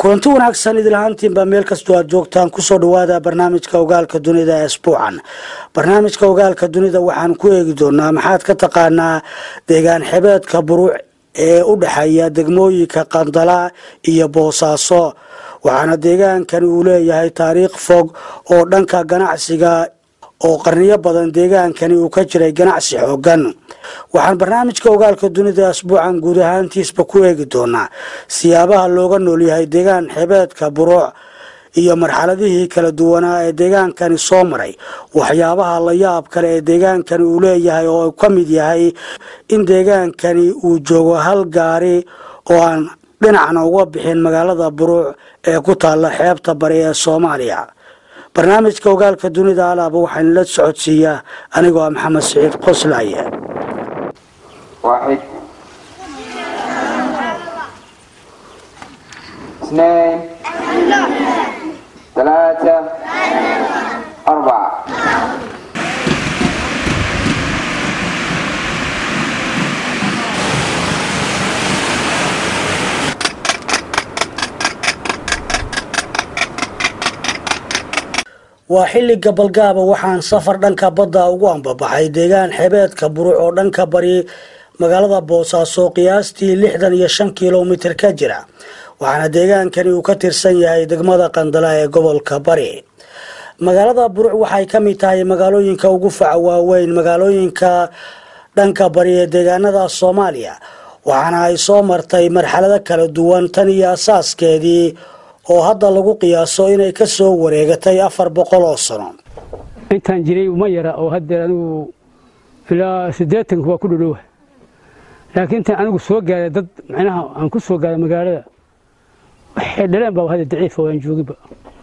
kulanti wanaagsan idilahaantiinbaa meel kastoo aad joogtaan kusoo dhawaada barnaamijka ogaalka dunida ee isbuucan barnaamijka ogaalka dunida waxaan ku eegi doonaa maxaad ka taqaanaa deegaan xebeedka buruuc ee u dhexeeya degmooyinka qandala iyo boosaaso waxaana deegaankani uu leeyahay taariikh fog oo dhanka ganacsiga oo qarniyo badan deegaankani uu ka jiray ganacsi xoogan waxaan barnaamijka ogaalka dunida asbuucan guud ahaantiisba ku eegi doonaa siyaabaha looga noolyahay deegaan xebeedka buruuc iyo marxaladihii kala duwanaa ee deegaankani soo maray waxyaabaha la yaab kale ee deegaankani uu leeyahay oo ka mid yahay in deegaankani uu joogo hal gaari oo aan dhinacna uga bixin magaalada buruuc ee ku taalla xeebta bari ee soomaaliya barnaamijka ogaalka dunida alaaba waxaan la socodsiiyaa anigoo ah maxamed siciid qoslaaye واحد اثنين ثلاثة أربعة waa xilli gabalgaaba waxaan safar dhanka badda ugu ambabaxay deegaan xebeedka buruuc oo dhanka bari magaalada boosaaso qiyaastii lixdan iyo shan kilomitir ka jira waxaana deegaankani uu ka tirsan yahay degmada qandala ee gobolka bari magaalada buruuc waxay ka mid tahay magaalooyinka ugu faca waaweyn magaalooyinka dhanka bari ee deegaanada soomaaliya waxaana ay soo martay marxalado kala duwan tan iyo asaaskeedii oo hadda lagu qiyaaso inay ka soo wareegatay afar boqol oo sano intaan jiray uma yara oo haddeer anigu ilaa siddeetanka waa ku dhadhowa laakiin intaan anigu soo gaaray dad macnaha aan ku soo gaaray magaalada waxay dhaleen baa hadda daciifa waan joogiba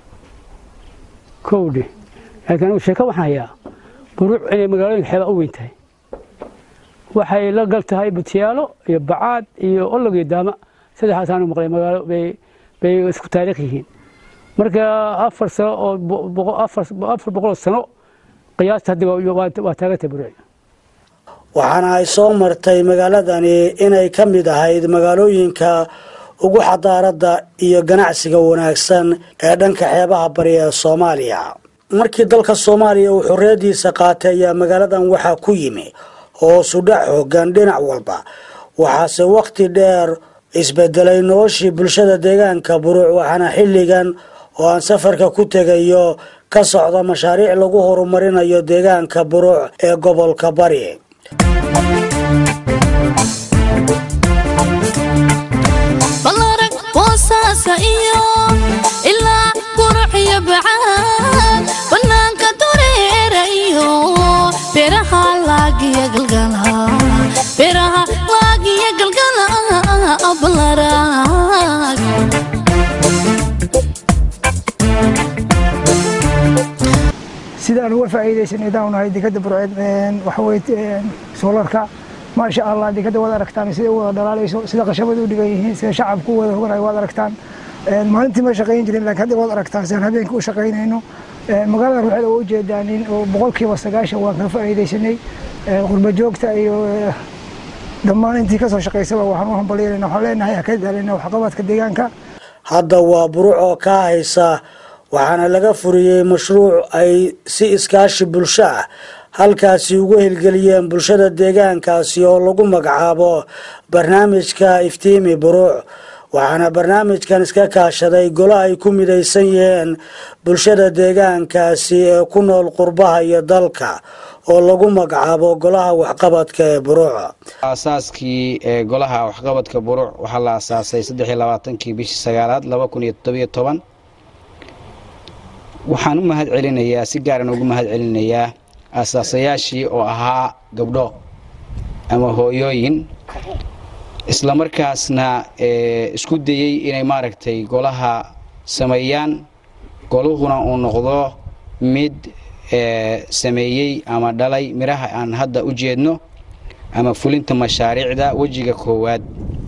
kowdhe laakiin anigu sheeko waxaan hayaa buruuc inay magaalooyinka xeebaa u weyn tahay waxay la gal tahay butiyaalo iyo bacaad iyo olog iyo daama saddexaas aanu maqlay magaalo bay bay isku taariikh yihiin marka afar sano oo afar boqol sano qiyaasta hadda waa taagantay buruuc waxaana ay soo martay magaaladani inay ka mid ahayd magaalooyinka ugu xadaaradda iyo ganacsiga wanaagsan ee dhanka xeebaha bari ee soomaaliya markii dalka soomaaliya uu xorriyaddiisa qaatay ayaa magaaladan waxaa ku yimi hoosudhac xoogan dhinac walba waxaase wakhti dheer isbedelay noloshii bulshada deegaanka buruuc waxaana xilligan oo aan safarka ku tegayo ka socda mashaariic lagu horumarinayo deegaanka buruuc ee gobolka bari balarag boosaasa iyo ilaa buruc iyo bacaad bannaanka dureera iyo beeraha laagiya galgala beeraha laagiya galgala balarag sidaan uga faa'iidaysanay daan nahay dekada burceed waxa weye soolarka maasha allah dekada waad aragtaan sida u wada dhalaalayso sida qashabada u dhigan yihiin sida shacabku u wada hoganayo waad aragtaan maalintii ma shaqayn jirin laakiin hadda waad aragtaan sidaan habeenkii u shaqaynayno magaalada ruuxeeda waa ujeedaanin oo boqolkiiba sagaashan waan ka faa'iidaysanay qurba joogta iyo dhammaan intii kasoo shaqaysaba waxaan u hambalyanayna waxaan leenahay ha ka daalina waxqabadka deegaanka hadda waa buruuc oo ka haysa waxaana laga furiyey mashruuc ay si iskaashi bulsho ah halkaasi ugu hirgeliyeen bulshada deegaankaasi oo lagu magacaabo barnaamijka iftiimi buruuc waxaana barnaamijkan iska kaashaday golo ay ku midaysan yihiin bulshada deegaankaasi ee ku nool qurbaha iyo dalka oo lagu magacaabo golaha waxqabadka ee buruuc aasaaskii ee golaha waxqabadka buruuc waxaa la asaasay saddex iyo labaatankii bishii sagaalaad laba kun iyo toddobiyo toban waxaan u mahad celinayaa si gaaran ugu mahad celinayaa aasaasayaashii oo ahaa gabdho ama hooyooyin islamarkaasna isku dayey inay maaragtay golaha sameeyaan goluhuna uu noqdo mid sameeyey ama dhalay midhaha aan hadda u jeedno ama fulinta mashaariicda wejiga koowaad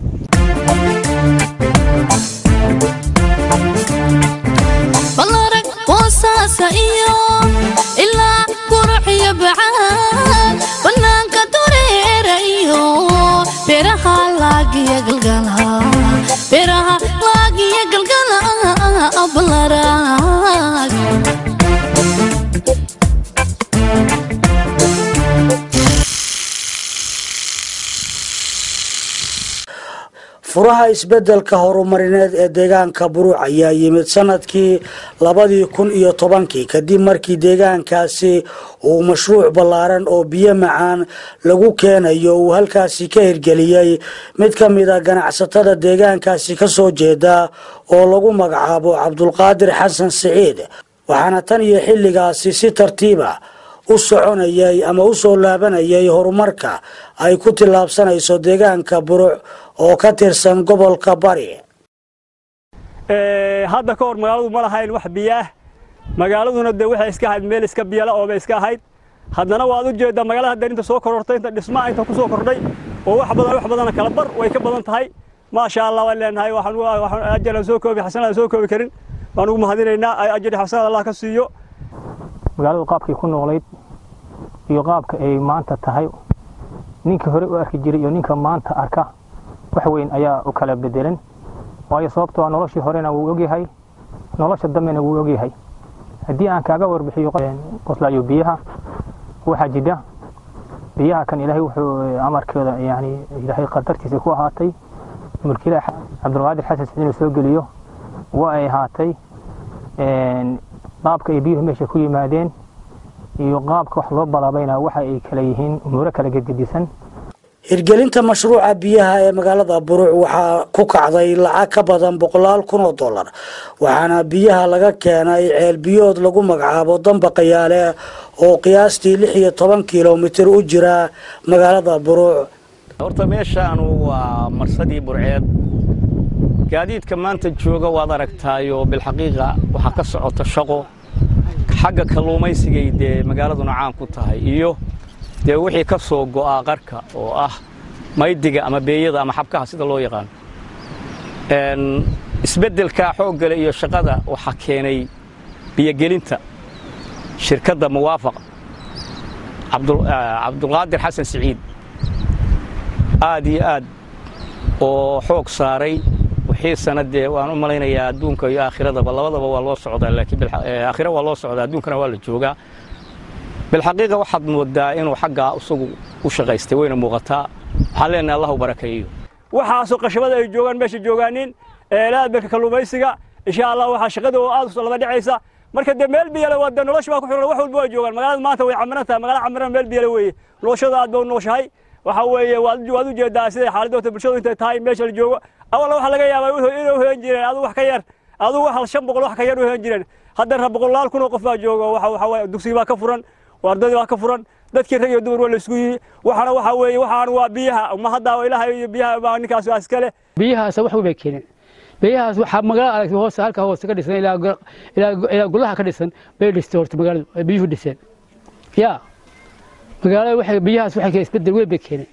balarag boosaasa iyo ilaa buruc iyo bacaad bannaanka dureera iyo beeraha laagiya galgala beeraha laagiya galgala furaha isbeddelka horumarineed ee deegaanka buruuc ayaa yimid sanadkii labadii kun iyo tobankii kadib markii deegaankaasi uu mashruuc ballaaran oo biyo macaan lagu keenayo uu halkaasi ka hirgeliyey mid ka mid a ganacsatada deegaankaasi ka soo jeeda oo lagu magacaabo cabdulqaadir xasan siciid waxaana tan iyo xilligaasi si tartiiba u soconayay ama u soo laabanayay horumarka ay ku tillaabsanayso deegaanka buruc oo ka tirsan gobolka bari hadda ka hor magaaladu ma lahayn wax biyo ah magaaladuna dee waxay iska ahayd meel iska biyala oobay iska ahayd haddana waad u jeeddaa magaalada hadda inta soo korortay inta dhismaha inta ku soo kordhay oo wax badan wax badana kala bar way ka badan tahay maasha allah waan leenahay waxaan ajaran soo koobi xasanada soo koobi karin waan ugu mahadinaynaa ajari xasanada allah ka siiyo magaaladu qaabkay ku noolayd iyo qaabka ay maanta tahay ninkii hore u arki jiray iyo ninka maanta arka wax weyn ayaa u kala bedelan waayo sababtoo noloshii horena wuu ogyahay nolosha dambena wuu ogyahay haddii aan kaaga warbixiyo qoslaayo biyaha waxaa jidha biyaha kan ilaahay wuxuu amarkeeda yani ilaahay qadartiisa ku ahaatay mulkila cabdulqaadir xasan siciid inuu soo geliyo waa ay ahaatay qaabka ay biyuhu meesha ku yimaadeen iyo qaabka wax loo balaabayna waxa ay kala yihiin umuuro kala gedgedisan hirgelinta mashruuca biyaha ee magaalada buruuc waxaa ku kacday lacag ka badan boqolaal kun oo dollar waxaana biyaha laga keenay ceel biyood lagu magacaabo damba qayaale oo qiyaastii lix iyo toban kilomitir u jira magaalada buruuc horta meeshaanu waa marsadii burceed gaadiidka maanta jooga waad aragtaayo bilxaqiiqa waxaa ka socota shaqo xagga kalluumaysigay dee magaaladuna caan ku tahay iyo dee wixii ka soo go'aa qarka oo ah maydiga ama beeyada ama xabkaha sida loo yaqaan isbeddelka xooggale iyo shaqada waxaa keenay biyogelinta shirkadda muwaafaq cabdulqaadir xasan siciid aad iyo aad oo xoog saaray wixiisana dee waan u malaynayaa adduunka iyo aakhiradaba labadaba waa loo socdaa laakiin aakhira waa loo socdaa adduunkana waa la joogaa bilxaqiiqa waxaad moodaa inuu xaggaa isagu u shaqaystay wayna muuqataa waxaan leenahay allah u barakeeyo waxaasoo qashabada ay joogaan meesha joogaanin eelaadbeka kalluumaysiga insha allah waxaa shaqada oo aad laba dhacaysa marka dee meel biyale waa dee nolosha baa ku xiran wax walba waa joogaan magaalada maanta way camiran tahay magaalada camiran meel biyale weeye noloshada aad baa u nooshahay waxa weeye waad u jeedaa siday xaaladda bulshadu intay tahay meesha la joogo awalna waxaa laga yaabaa inay u helan jireen adigu wax ka yar adigu hal shan boqol wax ka yar u helan jireen haddana boqolaal kun oo qof baa jooga waxa waye dugsiga baa ka furan ardadii baa ka furan dadkii rag iyo dumar waa la isku yihi waxaana waxa weeye waxaan waa biyaha ma hadda ilaahay iyo biyaha baa ninkaas waa iskale biyahaas wax weyn bay keeneen biyahaas waxaa magaalada aragtay hoose halka hoose ka dhisan ilaa ilaa golaha ka dhisan bay dhistay horta magaaladu ay biyuhu dhiseen ya magaalada waxay biyahaas waxay keeneen isbedel weyn bay keeneen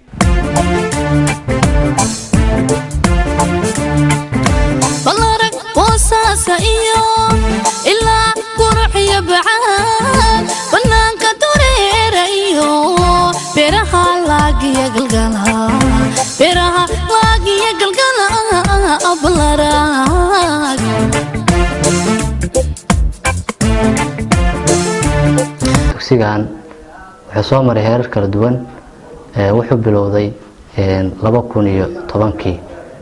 balarag boosaasa iyo ilaa quruxiyo bacaan bannaanka dureera iyo beeraha laagiya galgala beeraha laagiya galgala balarag dugsigan wuxuu soo maray heerar kala duwan wuxuu bilowday laba kun iyo tobankii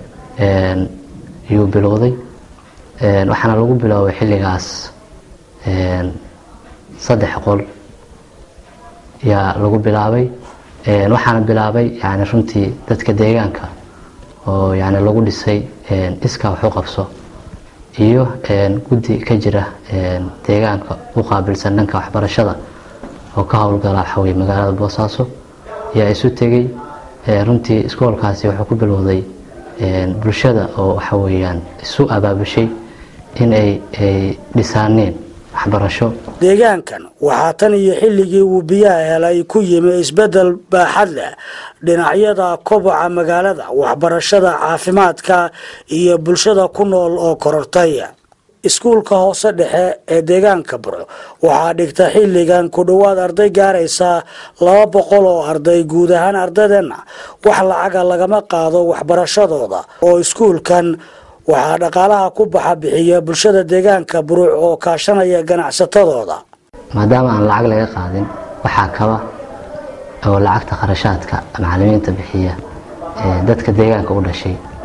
ayuu bilowday waxaana lagu biloobay xilligaas saddex qol yaa lagu bilaabay waxaana bilaabay yani runtii dadka deegaanka oo yani lagu dhisay iskaa wax u qabso iyo guddi ka jira deegaanka u qaabilsan dhanka waxbarashada oo ka howlgala waxaweye magaalada boosaaso ayaa isu tegey runtii iskoolkaasi wuxuu ku bilowday bulshada oo waxa weeyaan isu abaabushay in ay dhisaaneen waxbarasho deegaankan waxaa tan iyo xilligii uu biyaha helay ku yimi isbeddel baaxad leh dhinacyada koboca magaalada waxbarashada caafimaadka iyo bulshada ku nool oo korortay iskuulka hoose dhexe ee deegaanka burco waxaa dhigta xilligan ku dhowaad arday gaaraysa laba boqol oo arday guud ahaan ardaydenna wax lacaga lagama qaado waxbarashadooda oo iskuulkan waxaa dhaqaalaha ku baxa bixiya bulshada deegaanka buruuc oo kaashanaya ganacsatadooda maadaama aan lacag laga qaadin waxaa kaba oo lacagta kharashaadka macalimiinta bixiya dadka deegaanka u dhashay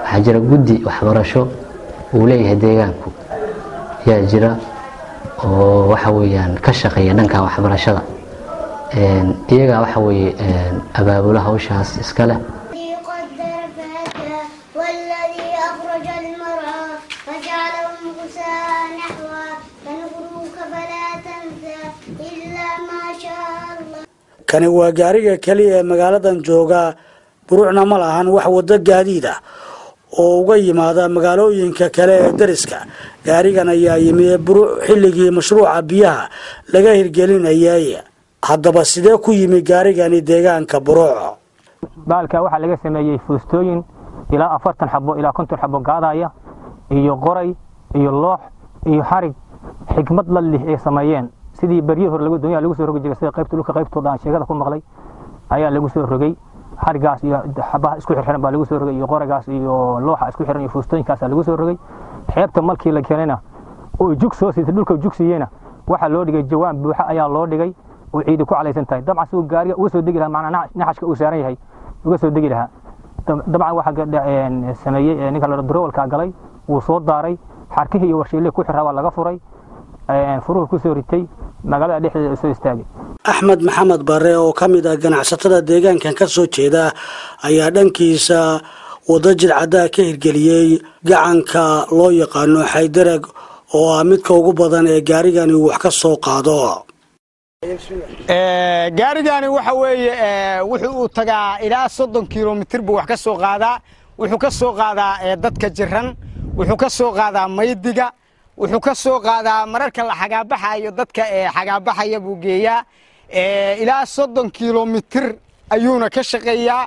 waxaa jira guddi waxbarasho uu leeyahay deegaanku yaa jira oo waxa weeyaan ka shaqeeya dhanka waxbarashada iyagaa waxa weeye abaabula hawshaas iska leh قدر فهدى والذي أخرج المرعى فجعله غثاء نحوا فنغروك فلا تنسى إلا ما شاء الله kani waa gaariga keliya ee magaaladan jooga buruucna ma lahan wax waddo gaadiid ah oo uga yimaada magaalooyinka kale ee dariska gaarigan ayaa yimi buruuc xilligii mashruuca biyaha laga hirgelinayay haddaba sidee ku yimi gaarigani deegaanka buruuc baalka waxaa laga sameeyey fuustooyin ilaa afartan xabo ilaa konton xabo gaadaya iyo qoray iyo loox iyo xarig xikmad la lih ay sameeyeen sidii baryo hore lagu doonyaa lagu soo rogi jiray sida qaybta dhulka qaybtooda aan sheegada ku maqlay ayaa lagu soo rogay xarigaas iyo xabaha isku xirxiran baa lagu soo rogay iyo qoragaas iyo looxa isku xiran iyo fuustooyinkaasaa lagu soo rogay xeebta markii la keenayna oo jug soo siitay dhulka jug siiyeyna waxaa loo dhigay jawaan buuxa ayaa loo dhigay oo ciidi ku calaysan tahay dabcan si uu gaariga uga soo degi lahaa macnaa naxashka uu saaran yahay uga soo degi lahaa dabcan waxaa sameeyey ninka la durowalka galay wuu soo daaray xarkihii iyo warshiilihii ku xiraa waa laga furay furuhu ku soo ritay magaalada dhexdeeda soo istaagay axmed maxamed bare oo ka mid ah ganacsatada deegaankan ka soo jeeda ayaa dhankiisa waddo jidcaddaa ka hirgeliyey gacanka loo yaqaano xaydarag oo ah midka ugu badan ee gaarigani wax ka soo qaado gaarigani waxa weeye wuxuu uu tagaa ilaa soddon kilomitir buu wax ka soo qaadaa wuxuu ka soo qaadaa dadka jiran wuxuu ka soo qaadaa maydiga wuxuu ka soo qaadaa mararka la xagaabaxayo dadka xagaabaxaya buu geeyaa ilaa soddon kilomitir ayuuna ka shaqeeyaa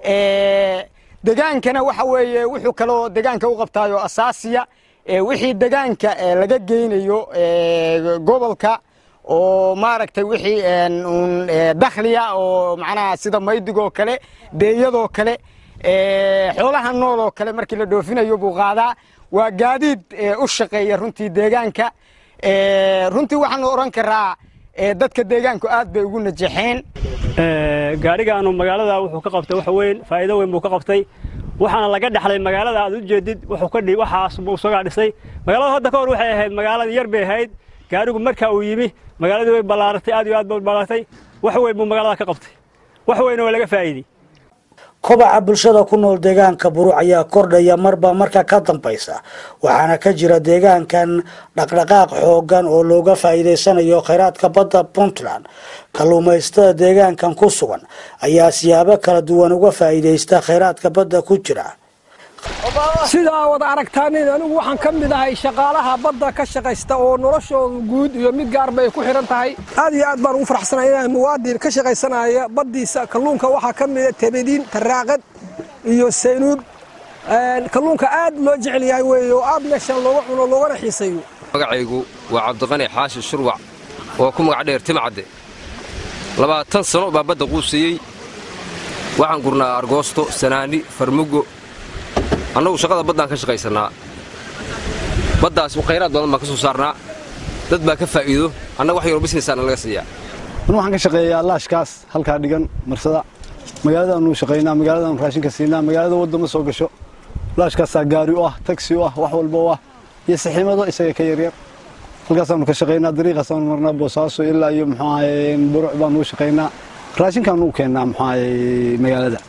degaankana waxa weeye wuxuu kaloo degaanka u qabtaayo asaasiya wixii degaanka laga geynayo gobolka oo maaragtay wixii un dakhliya oo macnaha sida maydigoo kale deeyadoo kale xoolaha nool oo kale markii la dhoofinayo buu qaadaa waa gaadiid u shaqeeya runtii deegaanka runtii waxaanu odhan karaa dadka deegaanku aad bay ugu najaxeen gaarigaanu magaalada wuxuu ka qabtay wax weyn faa'iido weyn buu ka qabtay waxaana laga dhaxlay magaalada aad u jeedid wuxuu ka waxaas buu isagaa dhisay magaalada hadda ka hor waxay ahayd magaalada yar bay ahayd gaarigu marka uu yimi magaaladii way ballaaratay aad iyo aad bay ballaaratay wax weyn buu magaalada ka qabtay wax weyn oo laga faa'iidey kobaca bulshada ku nool deegaanka buruuc ayaa kordhaya marba marka ka dambaysa waxaana ka jira deegaankan dhaqdhaqaaq xoogan oo looga faa'iidaysanayo khayraadka badda puntland kalluumaysatada deegaankan ku sugan ayaa siyaabo kala duwan uga faa'iidaysta khayraadka badda ku jira sidaa wada aragtaanin anigu waxaan ka mid ahay shaqaalaha badda ka shaqaysta oo noloshooda guud iyo mid gaar bay ku xihan tahay aad iyo aad baan ugu faraxsanahay inaan muwaadin ka shaqaysanaya baddiisa kalluunka waxaa ka mida tebediin taraaqad iyo saynuud kalluunka aad loo jecel yahay weeye oo aad meeshan looga cuno loogana xiisayo magacaygu waa cabdiqani xaashi shurwac oo ku magac dheer timcadde labaatan sano baa badda quusiyey waxaan gurnaa argoosto sanaani farmugo annagu shaqada baddaan ka shaqaysannaa baddaas khayraad badan baan ka soo saarnaa dad baa ka faa'iido annaga wax yaroo bisnesaana laga siiyaa anu waxaan ka shaqeeyaa laashkaas halkaa dhigan marsada magaaladaannu shaqaynaa magaaladaannu raashinka siinaa magaalada wadda ma soo gasho laashkaasaa gaari u ah tagsi u ah wax walba u ah iyo saxiimado isaga ka yaryar halkaasaannu ka shaqaynaa dariiqaasaannu marnaa boosaaso ilaa iyo muxuu ahaye buruc baannu u shaqaynaa raashinkaannu u keennaa muxuu ahaye magaalada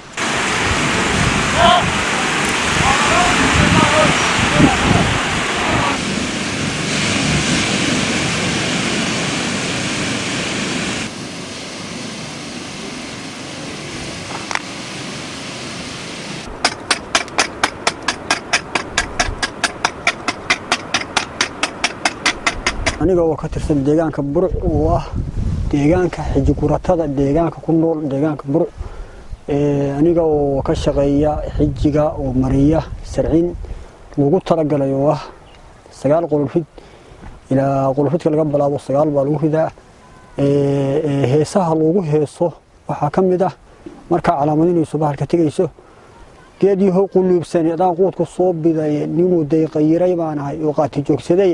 aniga oo ka tirsan deegaanka buruc oo ah deegaanka xijiguratada deegaanka ku nool deegaanka buruc aniga oo ka shaqeeya xijiga oo mariya sarciin lagu talagalay oo ah sagaal qolofid ilaa qolofidka laga bilaabo sagaal baa lagu ridaa heesaha loogu heeso waxaa ka mid ah markaa calaamadinayso bahalka tegayso geedyaho quluubsani adaan quudku soo biday ninuu dayqayiray baanahay oo qaati joogsaday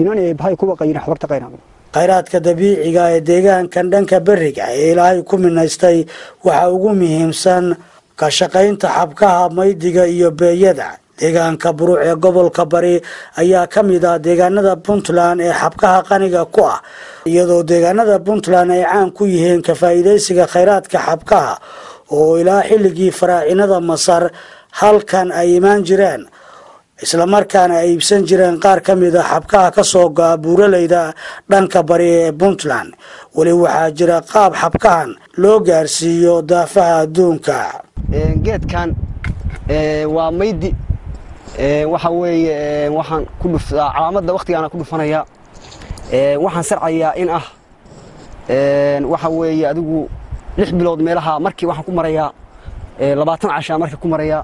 khayraadka dabiiciga ee deegaankan dhanka beriga ee ilaahay ku minaystay waxaa ugu muhiimsan ka shaqaynta xabkaha maydiga iyo beeyada deegaanka buruuc ee gobolka bari ayaa ka mid ah deegaanada puntland ee xabkaha qaniga ku ah iyadoo deegaanada puntland ay caan ku yihiin ka faa'iidaysiga khayraadka xabkaha oo ilaa xilligii faraacinada masar halkan ay imaan jireen islamarkaana ay iibsan jireen qaar ka mid a xabkaha ka soo go'a buuraleyda dhanka bari ee puntland weli waxaa jira qaab xabkahan loo gaarsiiyo daafaha adduunka geedkan waa maydi waxa weeye waxaan ku dhuftaa calaamadda waktigaana ku dhufanaya waxaan sarcayaa in ah waxa weeye adigu lix bilood meelaha markii waxaan ku marayaa labaatan cashaa markii ku marayaa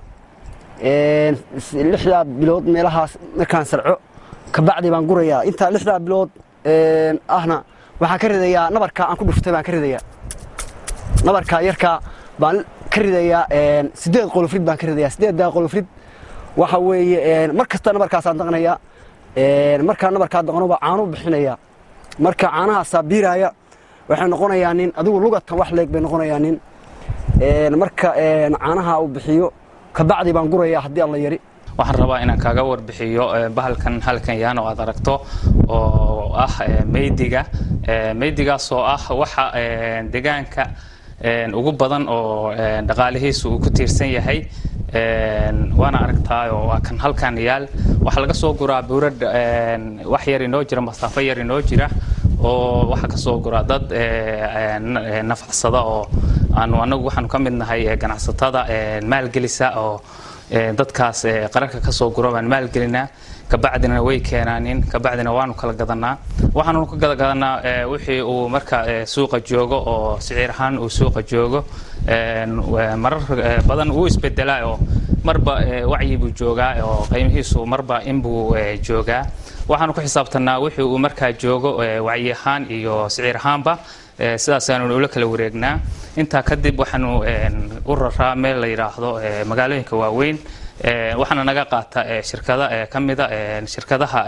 lixdaa bilood meelahaas markaan sarco kabacdi baan gurayaa intaa lixdaa bilood ahna waxaan ka ridayaa nabarkaa aan ku dhuftay baan ka ridayaa nabarkaa yarkaa baan ka ridayaa sideed qolofrid baan ka ridayaa sideeddaa qolofrid waxa weeye mar kasta nabarkaasaan daqnayaa markaa nabarkaa daqnoba caanu bixinayaa marka caanahaasaa biiraaya waxay noqonayaa nin adigu lugatan wax leeg bay noqonayaa nin marka caanaha uu bixiyo kabacdi baan gurayaa haddii alla yari waxaan rabaa inaan kaaga warbixiyo bahalkan halkan yaan oo aad aragto oo ah meydiga meydigaas oo ah waxa deegaanka ugu badan oo dhaqaalihiisu uu ku tiirsan yahay waana aragtaayo waa kan halkan yaal waxaa laga soo guraa buura wax yar inoo jira masaafo yar inoo jira oo waxaa ka soo guraa dad nafacsada oo aanu anagu waxaanu ka mid nahay ganacsatada maalgelisa oo dadkaas qararka ka soo guro baan maalgelinaa kabacdina way keenaanin kabacdina waanu kala gadanaa waxaanu ka gadagadanaa wixii uu marka suuqa joogo oo siciir ahaan uu suuqa joogo marar badan uu isbedelaa oo marba wacyi buu joogaa oo qiimihiisu marba inbuu joogaa waxaanu ku xisaabtanaa wixii uu markaa joogo wacyi ahaan iyo siciir ahaanba sidaasaanu ula kala wareegnaa intaa kadib waxaanu u raraa meel la yidhaahdo magaalooyinka waaweyn waxaana naga qaata shirkada ka mida shirkadaha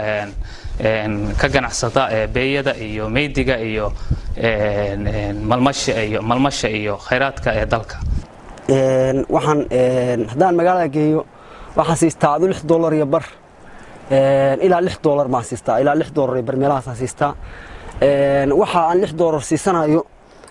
ka ganacsada beeyada iyo meydiga iyo malmasha iyo malmasha iyo khayraadka ee dalka waxaan haddaan magaalada geeyo waxaan siistaa adu lix dollar iyo bar ilaa lix dollar baan siistaa ilaa lix dollar iyo bar meelahaasaan siistaa waxa aan lix dollar siisanayo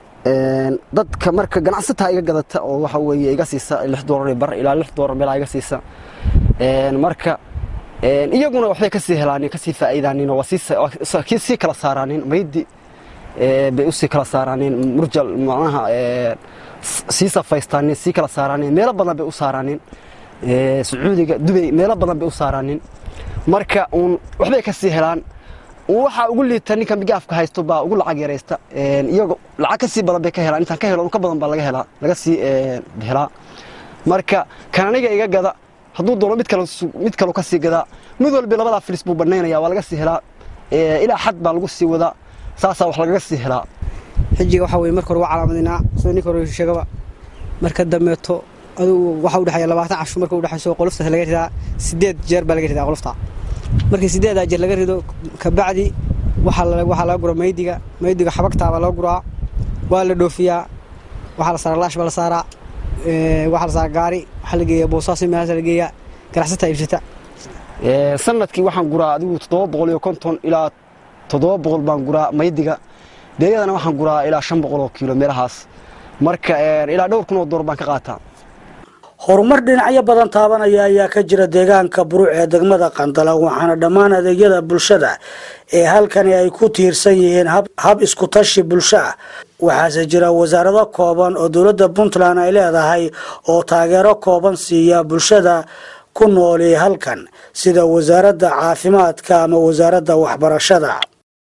dadka marka ganacsataa iga gadata oo waxa weeye iga siisa lix dollar iyo bar ilaa lix dollar meelaa iga siisa marka iyaguna waxbay kasii helaanin kasii faa'iidaanin oo waa sii kala saaraanin maydi bay usii kala saaraanin murjal macnaha sii safaystaanin sii kala saaraanin meelo badan bay u saaraanin sacuudiga dubay meelo badan bay u saaraanin marka uun waxbay kasii helaan waxaa ugu liita ninka migaafka haysto baa ugu lacag yaraysta iyago lacag kasii badan bay ka helaan intaan ka helo ka badan baa laga helaa laga sii helaa marka kan aniga iga gada hadduu doono mid kale mid kaloo ka sii gadaa mid walba labadaa filis buu banaynaya waa laga sii helaa ilaa xad baa lagu sii wadaa saasaa wax lagaga sii helaa xijiga waxaa weye marka hore waa calaamadinaa sida ninka hore sheegaba marka dambeeto adugu waxaa udhexeeya labaatan cashu marka udhexayso qoloftaas laga ridaa sideed jeer baa laga ridaa qolofta markii sideedaa jeer laga rido kabacdi waxaa laga guraa maydiga maydiga xabagtaa baa laga guraa waa la dhoofiyaa waxaa la saaraa laash baa la saaraa waxaa la saaraa gaari waxaa la geeyaa boosaasi meelahaas la geeyaa ganacsataa iibsata sanadkii waxaan guraa adigu toddoba boqol iyo konton ilaa toddoba boqol baan guraa maydiga beeyadana waxaan guraa ilaa shan boqol oo kiilo meelahaas marka ilaa dhowr kun oo door baan ka qaataa horumar dhinacyo badan taabanaya ayaa ka jira deegaanka buruuc ee degmada qandala waxaana dhammaan adeegyada bulshada ee halkani ay ku tiirsan yihiin hab iskutashi bulsho ah waxaase jira wasaarado kooban oo dowladda puntland ay leedahay oo taageero kooban siiya bulshada ku nooli halkan sida wasaaradda caafimaadka ama wasaaradda waxbarashada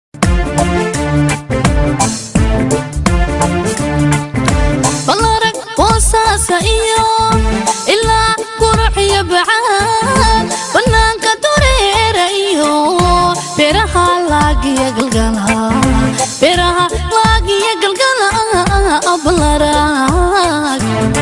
balarag boosaasa iyo ilaa quruxiyo bacaan bannaanka dureera iyo beeraha laagiya galgala beeraha laagiya galgala balarag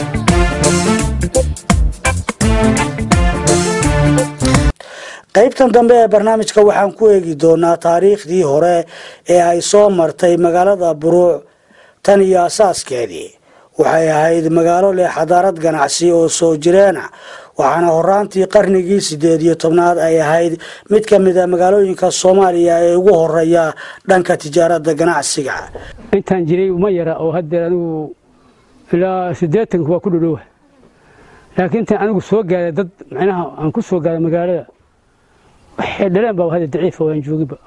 qaybtan dambe ee barnaamijka waxaan ku eegi doonaa taariikhdii hore ee ay soo martay magaalada buruuc tan iyo asaaskeedii waxay ahayd magaalo leh xadaarad ganacsi oo soo jireena waxaana horaantii qarnigii sideed iyo tobnaad ay ahayd mid ka mid a magaalooyinka soomaaliya ee ugu horeeya dhanka tijaaradda ganacsiga intaan jiray uma yara oo haddeer anigu ilaa siddeetanka waa ku dhudhowa laakiin intaan anigu soo gaaday dad macnaha aan ku soo gaaday magaalada waxay dhaleen baa hadda daciifa waan joogiba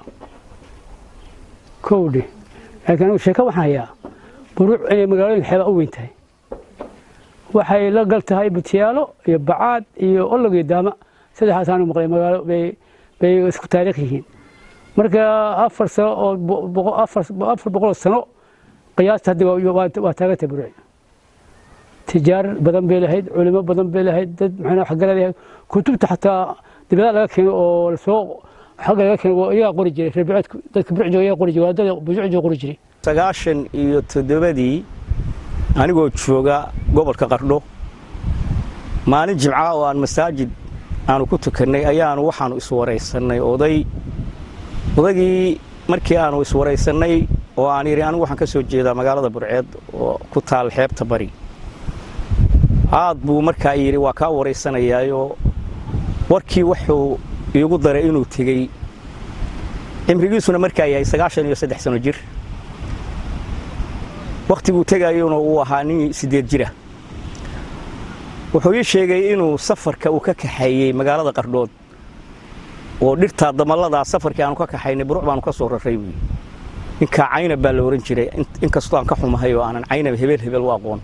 kowdhe laakiin anigu sheeko waxaan hayaa buruuc inay magaalooyinka xeebaa u weyn tahay waxay la gal tahay butiyaalo iyo bacaad iyo olog iyo daama saddexaasaanu maqlay magaalo bay bay isku taariikh yihiin marka afar sano oo afar boqoloo sano qiyaasta hadda waa taagantay buruuc tijaar badan bay lahayd culimo badan bay lahayd dad maxaa waxgarad yahay kutubta xataa dibadaha laga keeno oo lasoo xagga laga keeno iyagaa qori jiray reerbicoodka dadka buruc jooga iyagaa qori jiray waadada buruc jooga qori jiray sagaashan iyo toddobadii anigoo jooga gobolka qardho maalin jimca oo aan masaajid aanu ku tukannay ayaanu waxaanu iswaraysannay oday odaygii markii aanu iswaraysannay oo aan yidhi anigu waxaan ka soo jeedaa magaalada burceed oo ku taal xeebta bari aad buu markaa yidhi waa kaa waraysanayaayo warkii wuxuu iigu daray inuu tegey cimrigiisuna markaa yahay sagaashan iyo saddex sano jir wakhtiguu tegayuna uu ahaa nin siddeed jira wuxuu ii sheegay inuu safarka uu ka kaxeeyey magaalada qardhood oo dhirtaa damalladaa safarkii aanu ka kaxaynay buruc baanu ka soo raray buuyi ninkaa caynab baa la ohan jiray inkastoo aan ka xumahay oo aanan caynab hebel hebel u aqoon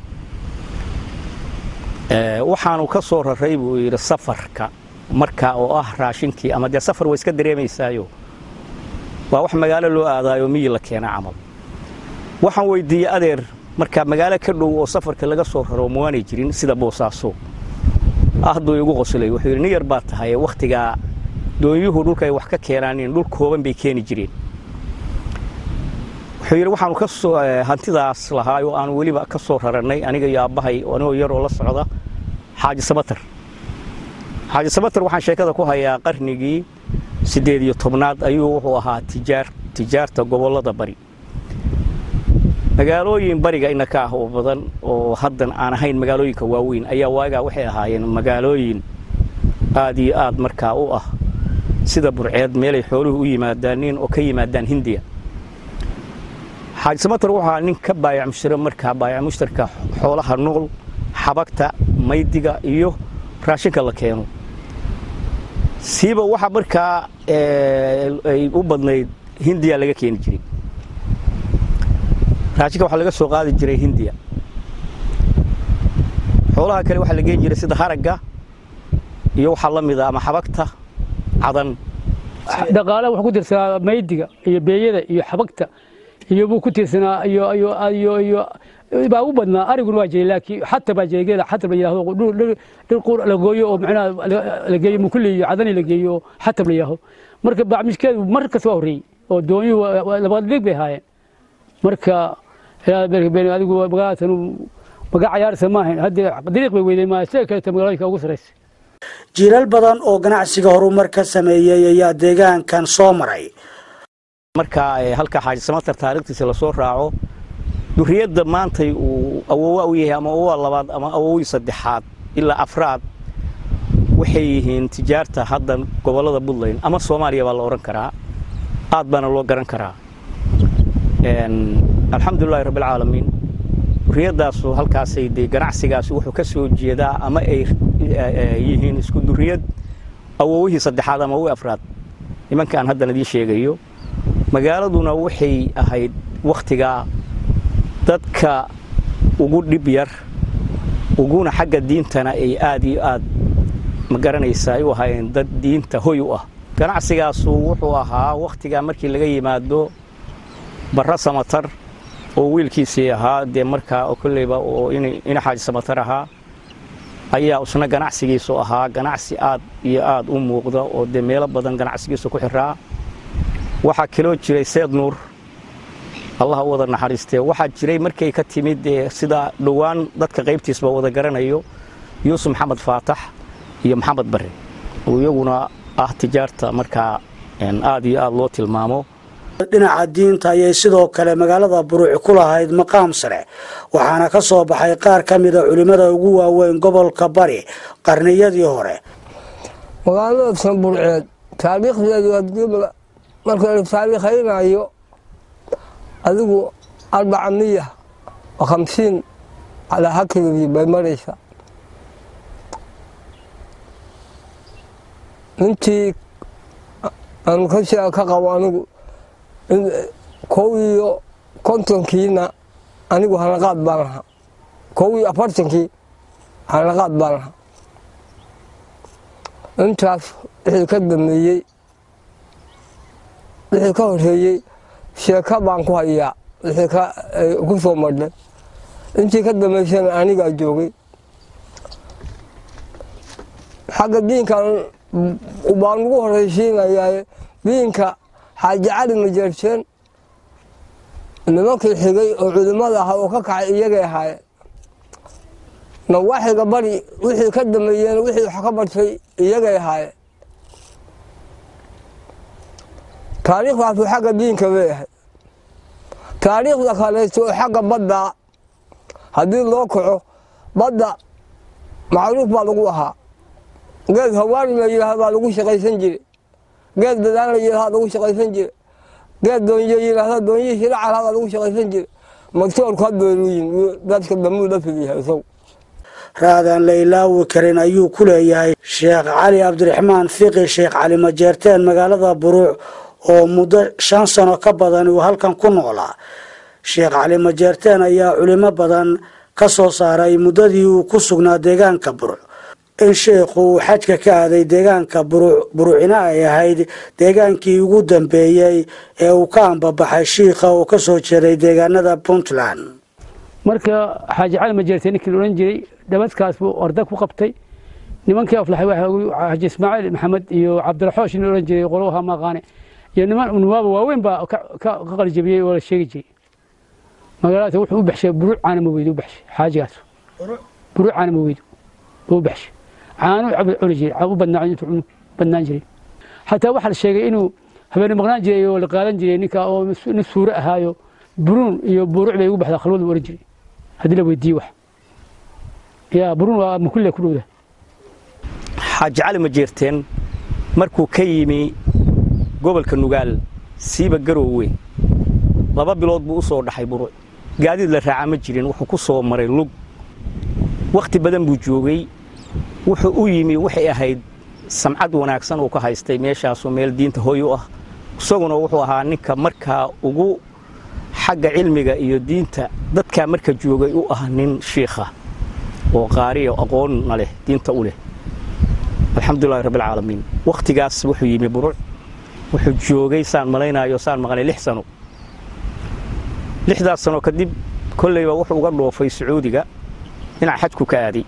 waxaanu ka soo raray buu yidhi safarka markaa oo ah raashinkii ama dee safar way iska dareemaysaayo waa wax magaalo loo aadaayo miyi la keena camal waxaan weydiiyey adeer markaa magaalo ka dhow oo safarka laga soo raro mawaanay jirin sida boosaaso ahduu igu qoslay wuxuu yidhi nin yar baa tahay wakhtigaa doonyuhu dhulka ay wax ka keenaaneen dhul kooban bay keeni jireen wuxuu yidhi waxaanu ka soo hantidaas lahaay oo aanu weliba ka soo rarannay aniga iyo aabbahay anigoo yaroo la socda xaaji samatar xaaji samatar waxaan sheekada ku hayaa qarnigii siddeed iyo tobnaad ayuu wuxuu ahaa tijaar tijaarta gobollada bari magaalooyin bariga inaka ah oo badan oo haddan aan ahayn magaalooyinka waaweyn ayaa waagaa waxay ahaayeen magaalooyin aad iyo aad markaa u ah sida burceed meelay xooluhu u yimaadaaneen oo ka yimaadaan hindiya xaaji samatar wuxuu ahaa nin ka baayac mushtara markaa baayac mushtarka xoolaha nool xabagta maydiga iyo raashinka la keeno siiba waxa markaa ay u badnayd hindiya laga keeni jiray raashinka waxaa laga soo qaadi jiray hindiya xoolaha kale waxaa la geen jiray sida haragga iyo waxaa la mida ama xabagta cadan dhaqaalaha wuxuu ku tirsanaa maydiga iyo beeyada iyo xabagta iyo buu ku tirsanaa iyo iyo iyo iyo baa u badnaa ariguna waa jiray laakiin xata baa jiray geela xata la yidhaahdo dhir qur la gooyo oo macnaha la geeyo mukulli iyo cadani la geeyo oo xatab la yidhaahdo marka bacmishkeedu mar kasta waa horreeyey oo doonyuhu labada dhig bay ahaayeen marka adigu magaalatan magaa cayaarsa maahayn haddee dariiq bay weyday maa sida kaleta magaalooyinka ugu sarraysa jiilal badan oo ganacsiga horumar ka sameeyey ayaa deegaankan soo maray markaa halka xaaji samatar taariikhtiisa lasoo raaco duriyadda maantay uu awowa u yahay ama awowa labaad ama awowii saddexaad ilaa afraad waxay yihiin tijaarta hadda gobollada puntland ama soomaaliya baa la odhan karaa aad baana loo garan karaa alxamdulilahi rabbilcaalamiin duriyadaasu halkaasay dee ganacsigaasi wuxuu ka soo jeedaa ama ay yihiin isku duriyad awowihii saddexaad ama awowii afraad nimanka aan haddan idiin sheegayo magaaladuna waxay ahayd wakhtigaa dadka ugu dhib yar uguna xagga diintana ay aad iyo aad ma garanaysa ay u ahaayeen dad diinta hoy u ah ganacsigaasu wuxuu ahaa wakhtigaa markii laga yimaado barra samatar oo wiilkiisii ahaa dee markaa kolleyba oo ina xaaji samatar ahaa ayaa isna ganacsigiisu ahaa ganacsi aad iyo aad u muuqda oo dee meelo badan ganacsigiisu ku xiraa waxaa kaloo jiray seed nuur allah u wada naxariistee waxaa jiray markay ka timid dee sida dhowaan dadka qaybtiisba wada garanayo yuusuf maxamed faatax iyo maxamed barre oo iyaguna ah tijaarta markaa aad iyo aad loo tilmaamo dhinaca diinta ayay sidoo kale magaalada buruuc ku lahayd maqaam sare waxaana ka soo baxay qaar ka mida culimmada ugu waaweyn gobolka bari qarniyadii hore magaalada sanburceed taariikhdeedu haddii marka la taariikhaynayo adigu arbaca miya oo khamsiin calaa hakigii bay maraysaa intii aan ka shea ka qabo anigu kow iyo kontonkiina anigu hanaqaad baan lahaa kow iyo afartankii hanaqaad baan lahaa intaas wixii ka dambeeyey wixii ka horeeyey sheeka baan ku hayaa wixii ku soo madhay intii ka dambaysana anigaa joogay xagga diinkan baan ugu horeysiinayaa diinka xaaji cali majeerteen nimankii xigay oo culimmada ahaa oo ka kacay iyagay ahaayeen nawaaxiga bari wixii ka dambeeyeen wixii wax ka bartay iyagay ahaayeen taariikhdaasu xagga diinka bay ahayd taariikhda kaleeto oo xagga badda haddii loo kaco badda macruuf baa lagu ahaa geed hawaari la yidhaah baa lagu shaqaysan jire geed dadaan la yidhaha lagu shaqaysan jire geed doonyo yidhaahda doonyihii shilacalha baa lagu shaqaysan jire magtoorku hadbeeluyin dadka damuu la fidyahay isagu raadaan la ilaawi karin ayuu ku leeyahay sheekh cali cabdiraxmaan fiqi sheekh cali majeerteen magaalada buruuc oo muddo shan sano ka badan uu halkan ku noolaa sheekh cali majeerteen ayaa culimo badan ka soo saaray muddadii uu ku sugnaa deegaanka buruuc in sheekhu uu xajka ka aaday deegaanka buruucina ay ahayd deegaankii ugu dambeeyey ee uu ka ambabaxay shiikha oo ka soo jeeday deegaanada puntland marka xaaji cali majeerteen ninkii la odhan jiray dhamadkaas buu orda ku qabtay nimankii aflaxay waxa xaaji ismaaciil maxamed iyo cabdiraxoosh nin odhan jiray qolowaha maqaane iyo niman nuwaaba waaweyn baa ka qalijabiyey oo la sheegi jiray magaalada wuxuu u baxshay buruuc caanama weydu u baxshay xaajigaas buruuc caanama weydu buu u baxshay caano cuni jiray u badnaa intuu badnaan jiray xataa waxaa la sheegay inuu habeene maqnaan jiray oo la qaadan jiray ninka oo nin suure ahaayo buruun iyo buruuc bay ugu baxdaa khalwadu oran jiray haddii la weydiiye wax yaa buruun waa makulle ku dhowda xaaji cali majeerteen markuu ka yimi gobolka nugaal siiba garoowe laba bilood buu u soo dhaxay buruuc gaadiid la raaca ma jirin wuxuu ku soo maray lug wakhti badan buu joogay wuxuu u yimi waxay ahayd samcad wanaagsan uu ka haystay meeshaasoo meel diinta hooy u ah isaguna wuxuu ahaa ninka markaa ugu xagga cilmiga iyo diinta dadkaa marka joogay u ah nin shiikha oo qaariya aqoonna leh diinta u leh alxamdulilahi rabbilcaalamiin wakhtigaas wuxuu yimi buruuc wuxuu joogay saan malaynayo saan maqlay lix sano lixdaas sano kadib kollayba wuxuu uga dhoofay sacuudiga dhinaca xajku ka aaday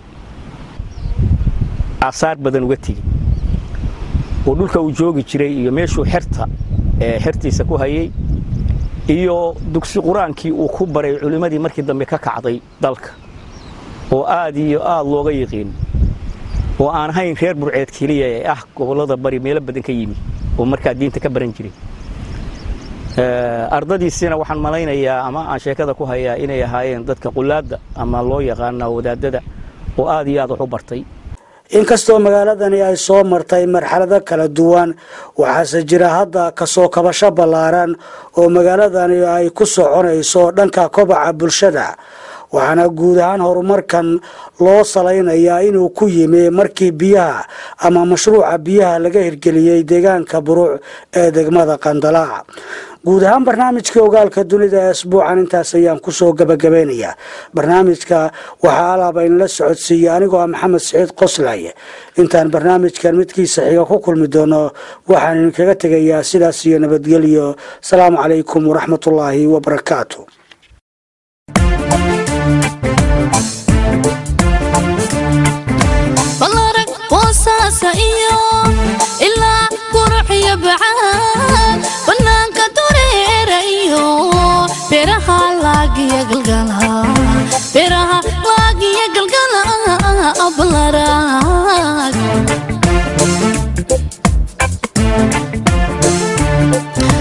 aasaar badan uga tegi oo dhulka uu joogi jiray iyo meeshuu xerta ee xertiisa ku hayey iyo dugsi qur-aankii uu ku baray culimmadii markii dambe ka kacday dalka oo aad iyo aad looga yiqiin oo aan ahayn reer burceed keliya ee ah gobollada bari meelo badan ka yimi oo markaa diinta ka baran jiray ardadiisina waxaan malaynayaa ama aan sheekada ku hayaa inay ahaayeen dadka qulaadda ama loo yaqaana wadaadada oo aad iyo aad wax u bartay inkastoo magaaladani ay soo martay marxalado kala duwan waxaase jira hadda kasoo kabasho ballaaran oo magaaladani ay ku soconayso dhanka kobaca bulshada waxaana guud ahaan horumarkan loo salaynayaa inuu ku yimi markii biyaha ama mashruuca biyaha laga hirgeliyey deegaanka buruuc ee degmada qandalaa guud ahaan barnaamijkii ogaalka dunida ee asbuucan intaas ayaan kusoo gabagabaynayaa barnaamijka waxaa alaaba inla socodsiiyey anigoo ah maxamed siciid qoslay intaan barnaamijkan midkiisa xiga ku kulmi doono waxaan idinkaga tegayaa sidaas iyo nabadgelyo asalaamu calaykum waraxmatullaahi wabarakaatu balarag boosaasa iyo ilaa quruxiyo bacaad bannaanka dureera iyo beeraha laagiya galgala beeraha laagiya galgala balarag